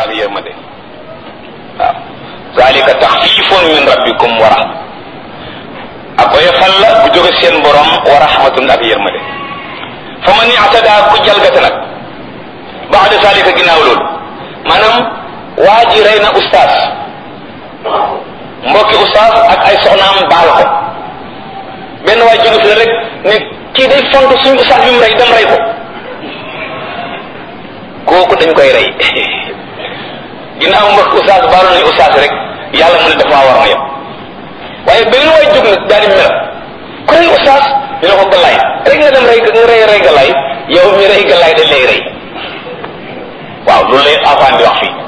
ak yërmande waaw zalika taxfifun min rabbikum wa rahma ak oyofal la bu jóge seen borom wa rahmatun ak yërmande fa man i'tada ku jalgate nag baada zalika ginnaaw loolu maanaam waa ji rey na ustaas mbokki ustaas ak ay soxnaam baal ko benn waay jóge fi rek ne kii day font suñu ustaas bi mu rey dem rey ko kooku dañ koy rey ginnaaw mbokk ustaas baalu nañu ustaas rek yàlla mu ne dafa war na yem waaye benn waay jóg nag daal di mer ku rey ustaas ñu ne ko galaay rek nga dem rey nga rey rey galaay yow mi rey galaay dañ lay rey waaw loolu lay afaan di wax fii